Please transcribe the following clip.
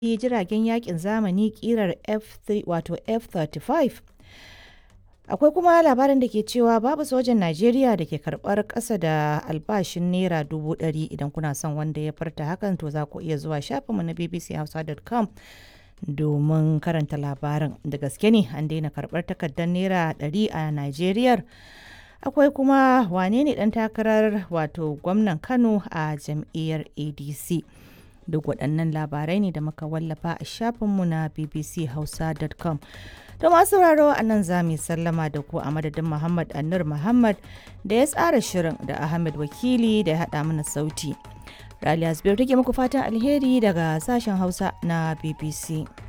jiragen yakin zamani kirar F3 wato F35. Akwai kuma labarin da ke cewa babu sojan Najeriya da ke karɓar ƙasa da albashin Naira dubu ɗari idan kuna son wanda ya farta hakan to za ku iya zuwa shafinmu na bbchausa.com domin karanta labarin. Da gaske ne an daina karɓar takardar Naira ɗari a Najeriya. Akwai kuma wane ne ɗan takarar wato gwamnan Kano a jam'iyyar ADC. Duk waɗannan labarai ne da muka wallafa a shafinmu na bbchausa.com. To masu sauraro a nan za mu sallama da ku a madadin Muhammad Annur Muhammad da ya tsara shirin da Ahmed Wakili da ya haɗa mana sauti. Raliya Zubairu take muku fatan alheri daga sashen Hausa na BBC.